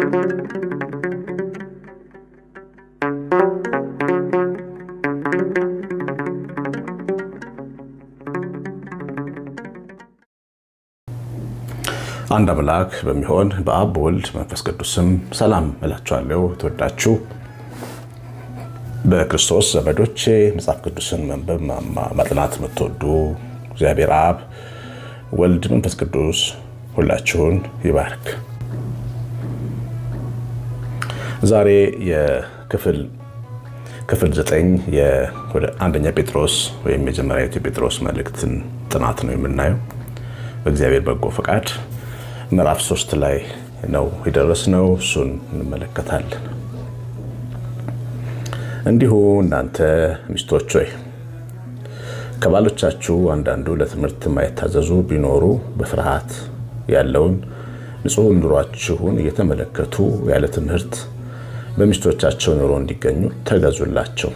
አንድ አምላክ በሚሆን በአብ በወልድ መንፈስ ቅዱስ ስም ሰላም እላችኋለሁ። የተወዳችሁ በክርስቶስ ዘመዶቼ መጽሐፍ ቅዱስን መንበብ ማጥናት የምትወዱ እግዚአብሔር አብ ወልድ መንፈስ ቅዱስ ሁላችሁን ይባርክ። ዛሬ የክፍል ክፍል ዘጠኝ ወደ አንደኛ ጴጥሮስ ወይም የመጀመሪያዊቱ ጴጥሮስ መልእክትን ጥናት ነው የምናየው። በእግዚአብሔር በጎ ፈቃድ ምዕራፍ ሶስት ላይ ነው የደረስነው። እሱን እንመለከታለን። እንዲሁ እናንተ ሚስቶች ሆይ ከባሎቻችሁ አንዳንዱ ለትምህርት የማይታዘዙ ቢኖሩ በፍርሃት ያለውን ንጹሕ ኑሯችሁን እየተመለከቱ ያለ ትምህርት በሚስቶቻቸው ኑሮ እንዲገኙ ተገዙላቸው።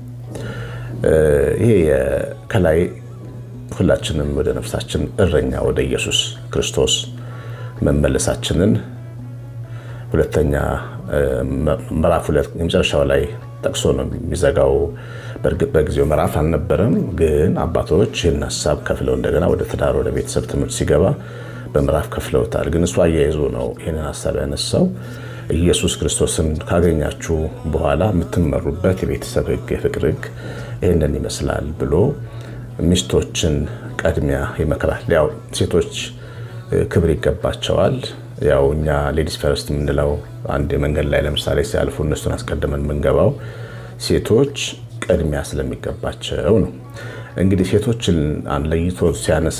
ይሄ ከላይ ሁላችንም ወደ ነፍሳችን እረኛ ወደ ኢየሱስ ክርስቶስ መመለሳችንን ሁለተኛ ምዕራፍ ሁለት የመጨረሻው ላይ ጠቅሶ ነው የሚዘጋው። በእርግጥ በጊዜው ምዕራፍ አልነበረም፣ ግን አባቶች ይህን ሀሳብ ከፍለው እንደገና ወደ ትዳር ወደ ቤተሰብ ትምህርት ሲገባ በምዕራፍ ከፍለውታል። ግን እሱ አያይዞ ነው ይህንን ሀሳብ ያነሳው። ኢየሱስ ክርስቶስን ካገኛችሁ በኋላ የምትመሩበት የቤተሰብ ሕግ የፍቅር ሕግ ይህንን ይመስላል ብሎ ሚስቶችን ቀድሚያ ይመክራል። ያው ሴቶች ክብር ይገባቸዋል። ያው እኛ ሌዲስ ፈርስት የምንለው አንድ መንገድ ላይ ለምሳሌ ሲያልፉ እነሱን አስቀድመን የምንገባው ሴቶች ቅድሚያ ስለሚገባቸው ነው። እንግዲህ ሴቶችን ለይቶ ሲያነሳ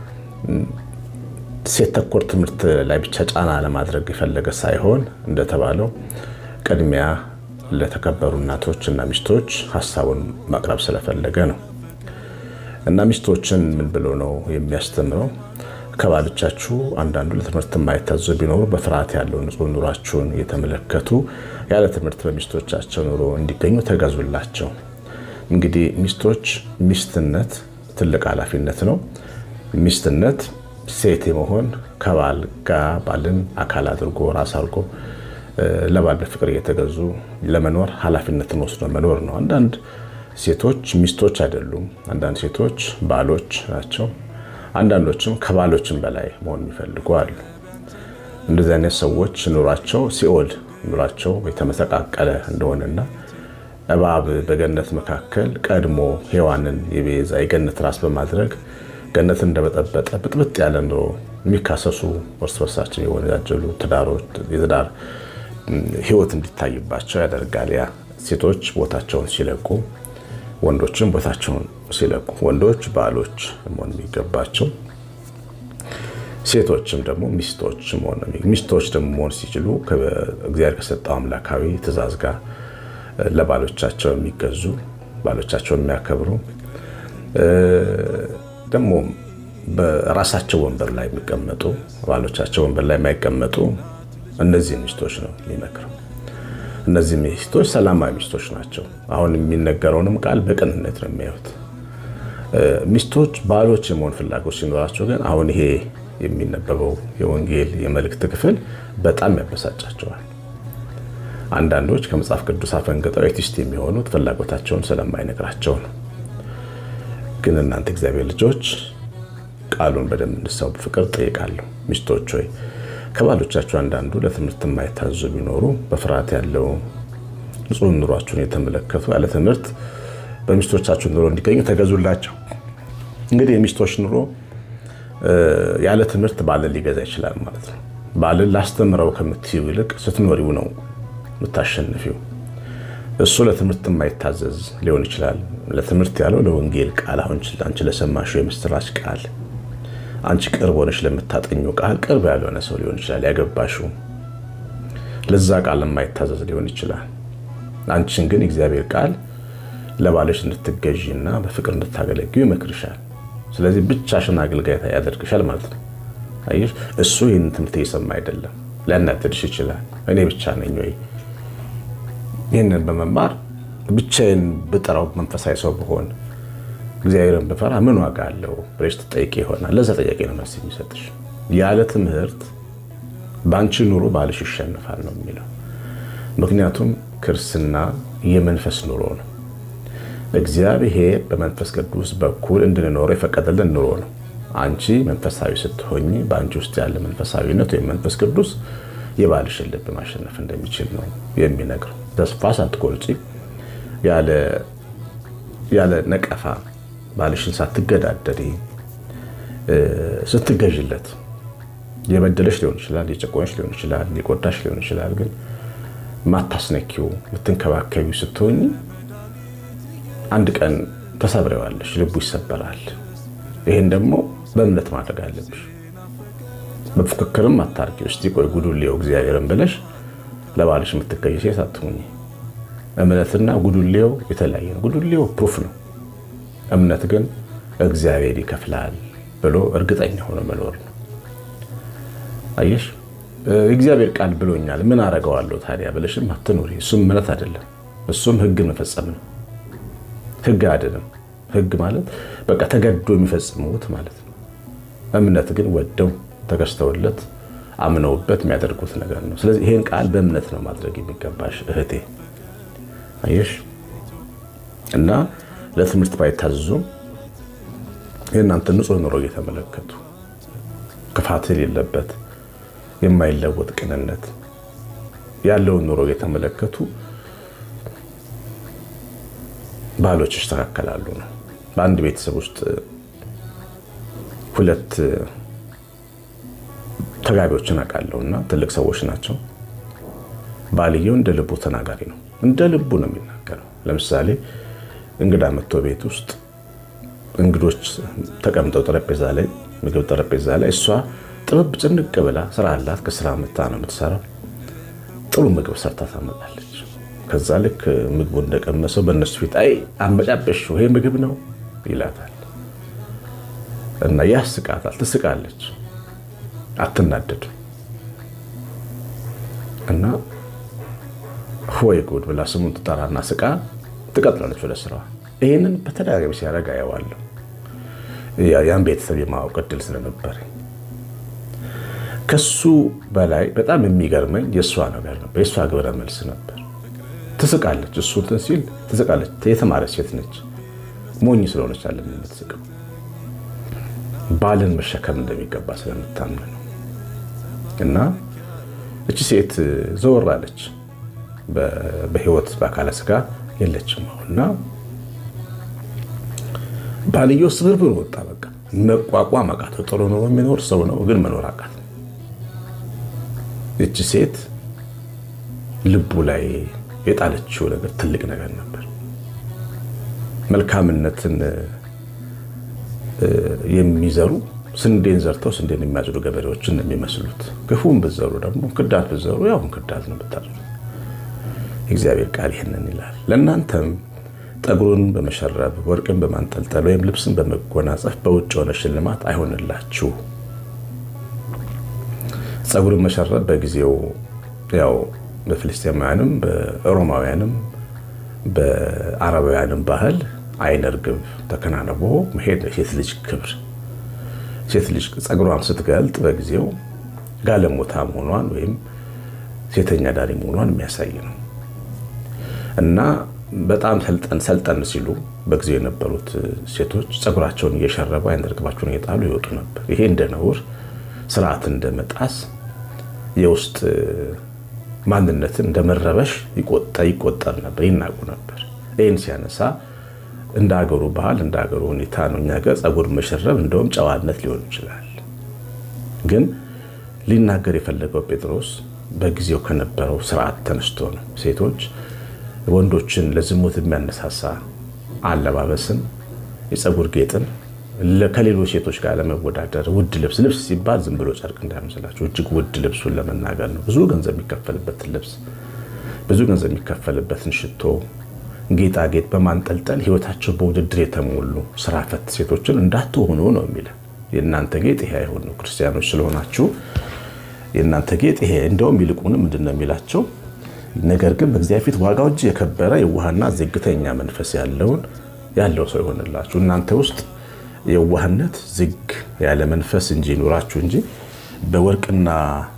ሴት ተኮር ትምህርት ላይ ብቻ ጫና ለማድረግ የፈለገ ሳይሆን እንደተባለው ቅድሚያ ለተከበሩ እናቶች እና ሚስቶች ሀሳቡን ማቅረብ ስለፈለገ ነው። እና ሚስቶችን ምን ብሎ ነው የሚያስተምረው? ከባሎቻችሁ አንዳንዱ ለትምህርት የማይታዘዙ ቢኖሩ በፍርሃት ያለው ንጹሕ ኑሯችሁን እየተመለከቱ ያለ ትምህርት በሚስቶቻቸው ኑሮ እንዲገኙ ተገዙላቸው። እንግዲህ ሚስቶች ሚስትነት ትልቅ ኃላፊነት ነው። ሚስትነት ሴት የመሆን ከባል ጋር ባልን አካል አድርጎ ራስ አድርጎ ለባል በፍቅር እየተገዙ ለመኖር ኃላፊነትን ወስዶ መኖር ነው። አንዳንድ ሴቶች ሚስቶች አይደሉም። አንዳንድ ሴቶች ባሎች ናቸው። አንዳንዶችም ከባሎችም በላይ መሆን የሚፈልጉ አሉ። እንደዚህ አይነት ሰዎች ኑሯቸው ሲኦል ኑሯቸው የተመሰቃቀለ እንደሆነና እባብ በገነት መካከል ቀድሞ ሔዋንን የቤዛ የገነት ራስ በማድረግ ገነትን እንደበጠበጠ ብጥብጥ ያለ ኑሮ የሚካሰሱ እርስ በርሳቸው የወነጃጀሉ የትዳር ሕይወት እንዲታይባቸው ያደርጋል። ያ ሴቶች ቦታቸውን ሲለቁ ወንዶችም ቦታቸውን ሲለቁ ወንዶች ባሎች መሆን የሚገባቸው ሴቶችም ደግሞ ሚስቶች መሆን ሚስቶች ደግሞ መሆን ሲችሉ እግዚአብሔር ከሰጠው አምላካዊ ትእዛዝ ጋር ለባሎቻቸው የሚገዙ ባሎቻቸው የሚያከብሩ ደግሞ በራሳቸው ወንበር ላይ የሚቀመጡ ባሎቻቸው ወንበር ላይ የማይቀመጡ እነዚህ ሚስቶች ነው የሚመክረው። እነዚህ ሚስቶች ሰላማዊ ሚስቶች ናቸው። አሁን የሚነገረውንም ቃል በቅንነት ነው የሚያዩት። ሚስቶች ባሎች የመሆን ፍላጎት ሲኖራቸው ግን አሁን ይሄ የሚነበበው የወንጌል የመልእክት ክፍል በጣም ያበሳጫቸዋል። አንዳንዶች ከመጽሐፍ ቅዱስ አፈንግጠው ኤቲስት የሚሆኑት ፍላጎታቸውን ስለማይነግራቸው ነው። ግን እናንተ እግዚአብሔር ልጆች ቃሉን በደንብ እንድትሰሙ ፍቅር ጠይቃለሁ። ሚስቶች ሆይ ከባሎቻችሁ አንዳንዱ ለትምህርት የማይታዘዙ ቢኖሩ በፍርሃት ያለው ንጹሕ ኑሯችሁን የተመለከቱ ያለ ትምህርት በሚስቶቻችሁ ኑሮ እንዲገኙ ተገዙላቸው። እንግዲህ የሚስቶች ኑሮ ያለ ትምህርት ባልን ሊገዛ ይችላል ማለት ነው። ባልን ላስተምረው ከምትዩ ይልቅ ስትኖሪው ነው የምታሸንፊው። እሱ ለትምህርት የማይታዘዝ ሊሆን ይችላል። ለትምህርት ያለው ለወንጌል ቃል አሁን አንቺ ለሰማሽው የምስራች ቃል አንቺ ቅርብ ሆነሽ ለምታጠኙ ቃል ቅርብ ያልሆነ ሰው ሊሆን ይችላል። ያገባሽው ለዛ ቃል የማይታዘዝ ሊሆን ይችላል። አንቺን ግን እግዚአብሔር ቃል ለባለሽ እንድትገዢ እና በፍቅር እንድታገለጊው ይመክርሻል። ስለዚህ ብቻሽን አገልጋይ ያደርግሻል ማለት ነው። አየሽ፣ እሱ ይህን ትምህርት እየሰማ አይደለም። ሊያናድድሽ ይችላል። እኔ ብቻ ነኝ ወይ ይህንን በመማር ብቻዬን ብጠራው መንፈሳዊ ሰው ብሆን እግዚአብሔርን ብፈራ ምን ዋጋ አለው ብለሽ ትጠይቂ ይሆናል። ለዛ ጥያቄ ነው መልስ የሚሰጥሽ። ያለ ትምህርት በአንቺ ኑሮ ባልሽ ይሸንፋል ነው የሚለው። ምክንያቱም ክርስትና የመንፈስ ኑሮ ነው። እግዚአብሔር በመንፈስ ቅዱስ በኩል እንድንኖረው የፈቀደልን ኑሮ ነው። አንቺ መንፈሳዊ ስትሆኝ በአንቺ ውስጥ ያለ መንፈሳዊነት ወይም መንፈስ ቅዱስ የባልሽን ልብ ማሸነፍ እንደሚችል ነው የሚነግረው። ተስፋ ሳትቆርጪ ያለ ነቀፋ ባልሽን ሳትገዳደሪ ስትገዥለት የበደለሽ ሊሆን ይችላል፣ የጨቆነሽ ሊሆን ይችላል፣ የጎዳሽ ሊሆን ይችላል። ግን ማታስነኪው የምትንከባከቢው ስትሆኝ አንድ ቀን ተሰብሬዋለሽ፣ ልቡ ይሰበራል። ይህን ደግሞ በእምነት ማድረግ አለብሽ። በፉክክርም አታርጊ። ውስጥ ቆይ ጉዱሌው እግዚአብሔርን ብለሽ ለባልሽ የምትገኝ ሴት አትሁኝ። እምነትና ጉዱሌው የተለያየ ነው። ጉዱሌው ፕሩፍ ነው። እምነት ግን እግዚአብሔር ይከፍላል ብሎ እርግጠኛ ሆኖ መኖር ነው። አየሽ፣ እግዚአብሔር ቃል ብሎኛል ምን አረገዋለሁ ታዲያ ብለሽም አትኑሪ። እሱም እምነት አይደለም፣ እሱም ሕግን መፈጸም ነው። ሕግ አይደለም። ሕግ ማለት በቃ ተገዶ የሚፈጽሙት ማለት ነው። እምነት ግን ወደው ተገዝተውለት አምነውበት የሚያደርጉት ነገር ነው። ስለዚህ ይሄን ቃል በእምነት ነው ማድረግ የሚገባሽ እህቴ። አየሽ እና ለትምህርት ባይታዘዙም የእናንተ ንጹሕ ኑሮ እየተመለከቱ ክፋት የሌለበት የማይለወጥ ቅንነት ያለውን ኑሮ እየተመለከቱ ባሎች ይስተካከላሉ ነው። በአንድ ቤተሰብ ውስጥ ሁለት ተጋቢዎችን አውቃለሁ እና ትልቅ ሰዎች ናቸው። ባልየው እንደ ልቡ ተናጋሪ ነው። እንደ ልቡ ነው የሚናገረው። ለምሳሌ እንግዳ መጥቶ ቤት ውስጥ እንግዶች ተቀምጠው ጠረጴዛ ላይ ምግብ ጠረጴዛ ላይ እሷ ጥበብ ጭንቅ ብላ ስራ አላት። ከስራ መታ ነው የምትሰራው። ጥሩ ምግብ ሰርታ ታመጣለች። ከዛ ልክ ምግቡ እንደቀመሰው በእነሱ ፊት አይ አመጫበሽው ይሄ ምግብ ነው ይላታል እና ያስቃታል። ትስቃለች፣ አትናደድ እና ወይ ጉድ ብላ ስሙን ትጠራና ስቃ ትቀጥላለች ወደ ስራዋ። ይህንን በተደጋጋሚ ሲያደርግ አየዋለሁ። ያን ቤተሰብ የማወቅ እድል ስለነበር ከሱ በላይ በጣም የሚገርመኝ የእሷ ነገር ነበር፣ የእሷ ግብረ መልስ ነበር። ትስቃለች፣ እሱ እንትን ሲል ትስቃለች። የተማረች ሴት ነች፣ ሞኝ ስለሆነች አለን የምትስቀው። ባልን መሸከም እንደሚገባ ስለምታምን ነው። እና እቺ ሴት ዘወር አለች፣ በህይወት በአካለ ስጋ የለችም እና ባልየው ስብርብር ወጣ። በቃ መቋቋም አቃተው። ጥሩ ኑሮ የሚኖር ሰው ነው፣ ግን መኖር አቃተው። ይቺ ሴት ልቡ ላይ የጣለችው ነገር ትልቅ ነገር ነበር። መልካምነትን የሚዘሩ ስንዴን ዘርተው ስንዴን የሚያጭዱ ገበሬዎችን ነው የሚመስሉት። ክፉን ብዘሩ ደግሞ ክዳት ብዘሩ ያው ክዳት ነው ብታጭዱ። የእግዚአብሔር ቃል ይህንን ይላል። ለእናንተም ጠጉሩን በመሸረብ ወርቅን በማንጠልጠል ወይም ልብስን በመጎናጸፍ በውጭ የሆነ ሽልማት አይሆንላችሁ። ፀጉርን መሸረብ በጊዜው ያው በፍልስጤማውያንም በሮማውያንም በአረባውያንም ባህል አይነ ርግብ ተከናንቦ መሄድ የሴት ልጅ ክብር። ሴት ልጅ ፀጉሯን ስትገልጥ በጊዜው ጋለሞታ መሆኗን ወይም ሴተኛ ዳሪ መሆኗን የሚያሳይ ነው እና በጣም ሰልጠን ሰልጠን ሲሉ በጊዜው የነበሩት ሴቶች ፀጉራቸውን እየሸረቡ አይነ ርግባቸውን እየጣሉ ይወጡ ነበር። ይሄ እንደ ነውር ስርዓት እንደ መጣስ የውስጥ ማንነትን እንደ መረበሽ ይቆጠር ነበር፣ ይናቁ ነበር። ይህን ሲያነሳ እንደ ሀገሩ ባህል እንደ ሀገሩ ሁኔታ ነው። እኛ ጋር ፀጉር መሸረብ እንደውም ጨዋነት ሊሆን ይችላል። ግን ሊናገር የፈለገው ጴጥሮስ በጊዜው ከነበረው ስርዓት ተነስቶ ነው። ሴቶች ወንዶችን ለዝሙት የሚያነሳሳ አለባበስን፣ የፀጉር ጌጥን ከሌሎች ሴቶች ጋር ለመወዳደር ውድ ልብስ ልብስ ሲባል ዝም ብሎ ጨርቅ እንዳይመስላችሁ እጅግ ውድ ልብሱን ለመናገር ነው። ብዙ ገንዘብ የሚከፈልበትን ልብስ፣ ብዙ ገንዘብ የሚከፈልበትን ሽቶ፣ ጌጣጌጥ በማንጠልጠል ህይወታቸው በውድድር የተሞሉ ስራ ፈት ሴቶችን እንዳትሆኑ ነው የሚለን። የእናንተ ጌጥ ይሄ አይሆን ነው። ክርስቲያኖች ስለሆናችሁ የእናንተ ጌጥ ይሄ እንደውም ይልቁንም ምንድን ነው የሚላቸው ነገር ግን በእግዚአብሔር ፊት ዋጋው እጅግ የከበረ የዋህና ዝግተኛ መንፈስ ያለውን ያለው ሰው ይሆንላችሁ እናንተ ውስጥ የዋህነት ዝግ ያለ መንፈስ እንጂ ይኑራችሁ እንጂ በወርቅና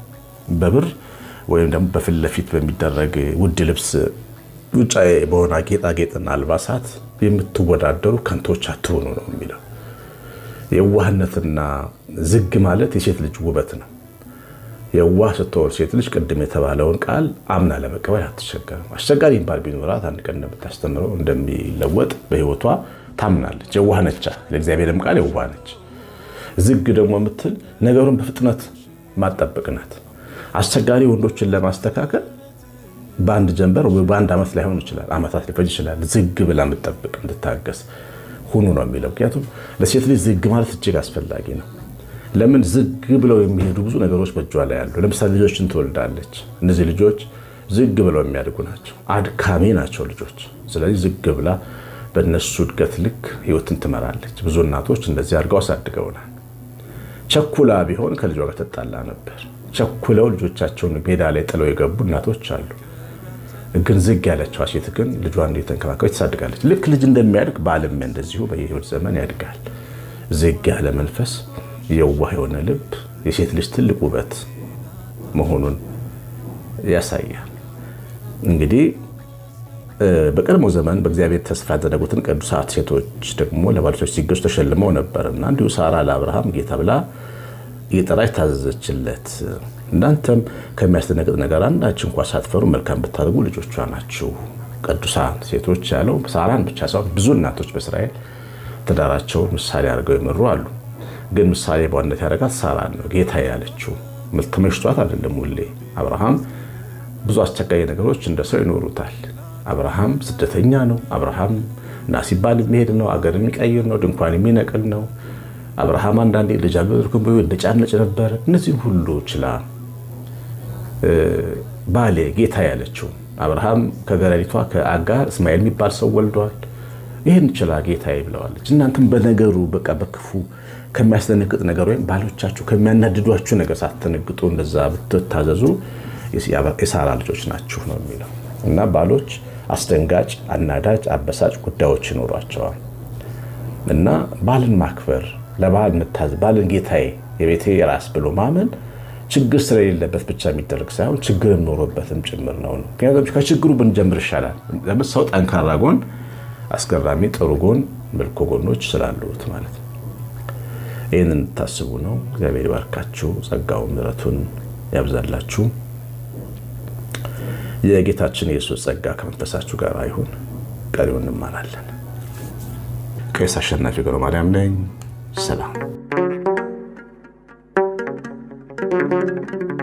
በብር ወይም ደግሞ በፊት ለፊት በሚደረግ ውድ ልብስ ውጫዊ በሆነ ጌጣጌጥና አልባሳት የምትወዳደሩ ከንቶች አትሆኑ ነው የሚለው። የዋህነትና ዝግ ማለት የሴት ልጅ ውበት ነው። የዋህ ስትሆን ሴት ልጅ ቅድም የተባለውን ቃል አምና ለመቀበል አትቸገርም። አስቸጋሪ ባል ቢኖራት አንድ ቀን እንደምታስተምረው እንደሚለወጥ በሕይወቷ ታምናለች። የዋህ ነቻ። ለእግዚአብሔርም ቃል የዋህ ነች። ዝግ ደግሞ የምትል ነገሩን በፍጥነት ማጠበቅ ናት። አስቸጋሪ ወንዶችን ለማስተካከል በአንድ ጀንበር ወይ በአንድ ዓመት ላይሆን ይችላል፣ ዓመታት ሊፈጅ ይችላል። ዝግ ብላ የምትጠብቅ እንድታገስ ሁኑ ነው የሚለው። ምክንያቱም ለሴት ልጅ ዝግ ማለት እጅግ አስፈላጊ ነው። ለምን ዝግ ብለው የሚሄዱ ብዙ ነገሮች በእጇ ላይ ያሉ። ለምሳሌ ልጆችን ትወልዳለች። እነዚህ ልጆች ዝግ ብለው የሚያድጉ ናቸው፣ አድካሚ ናቸው ልጆች። ስለዚህ ዝግ ብላ በእነሱ እድገት ልክ ህይወትን ትመራለች። ብዙ እናቶች እንደዚህ አድርገው አሳድገውናል። ቸኩላ ቢሆን ከልጇ ጋር ትጣላ ነበር። ቸኩለው ልጆቻቸውን ሜዳ ላይ ጥለው የገቡ እናቶች አሉ። ግን ዝግ ያለችዋ ሴት ግን ልጇን እየተንከባከበች ትሳድጋለች። ልክ ልጅ እንደሚያድግ ባልም እንደዚሁ በየህይወት ዘመን ያድጋል። ዝግ ያለ መንፈስ፣ የዋህ የሆነ ልብ የሴት ልጅ ትልቅ ውበት መሆኑን ያሳያል። እንግዲህ በቀድሞ ዘመን በእግዚአብሔር ተስፋ ያደረጉትን ቅዱሳት ሴቶች ደግሞ ለባሎቻቸው ሲገዙ ተሸልመው ነበር እና እንዲሁ ሳራ ለአብርሃም ጌታ ብላ እየጠራች ታዘዘችለት። እናንተም ከሚያስደነግጥ ነገር አንዳች እንኳ ሳትፈሩ መልካም ብታደርጉ ልጆቿ ናችሁ። ቅዱሳን ሴቶች ያለው ሳራን ብቻ ሳይሆን ብዙ እናቶች በእስራኤል ትዳራቸውን ምሳሌ አድርገው የመሩ አሉ። ግን ምሳሌ በዋነት ያደረጋት ሳራን ነው። ጌታ ያለችው ተመችቷት አይደለም። ሁሌ አብርሃም ብዙ አስቸጋሪ ነገሮች እንደ ሰው ይኖሩታል። አብርሃም ስደተኛ ነው። አብርሃም ና ሲባል የሚሄድ ነው። አገር የሚቀይር ነው። ድንኳን የሚነቅል ነው። አብርሃም አንዳንዴ ልጅ አልበድርኩም ብሎ እንደጫነጭ ነበር። እነዚህም ሁሉ ችላ ባሌ ጌታ ያለችው አብርሃም ከገረሪቷ ከአጋር እስማኤል የሚባል ሰው ወልደዋል። ይህን ችላ ጌታ ብለዋለች። እናንተም በነገሩ በቃ በክፉ ከሚያስደነግጥ ነገር ወይም ባሎቻችሁ ከሚያናድዷችሁ ነገር ሳትደነግጡ እንደዛ ብትታዘዙ የሳራ ልጆች ናችሁ ነው የሚለው እና ባሎች አስደንጋጭ፣ አናዳጅ፣ አበሳጭ ጉዳዮች ይኖሯቸዋል እና ባልን ማክበር ለባል መታዘዝ ባልን ጌታዬ የቤቴ ራስ ብሎ ማመን ችግር ስለሌለበት ብቻ የሚደረግ ሳይሆን ችግር ኖሮበትም ጭምር ነው። ምክንያቱም ከችግሩ ብንጀምር ይሻላል። ለምን ሰው ጠንካራ ጎን፣ አስገራሚ ጥሩ ጎን፣ መልኮ ጎኖች ስላሉት ማለት ነው። ይህን እንድታስቡ ነው። እግዚአብሔር ይባርካችሁ፣ ጸጋውን ምሕረቱን ያብዛላችሁ። የጌታችን የኢየሱስ ጸጋ ከመንፈሳችሁ ጋር አይሁን። ቀሪውን እንማራለን። ቄስ አሸናፊ ገብረ ማርያም ነኝ። ሰላም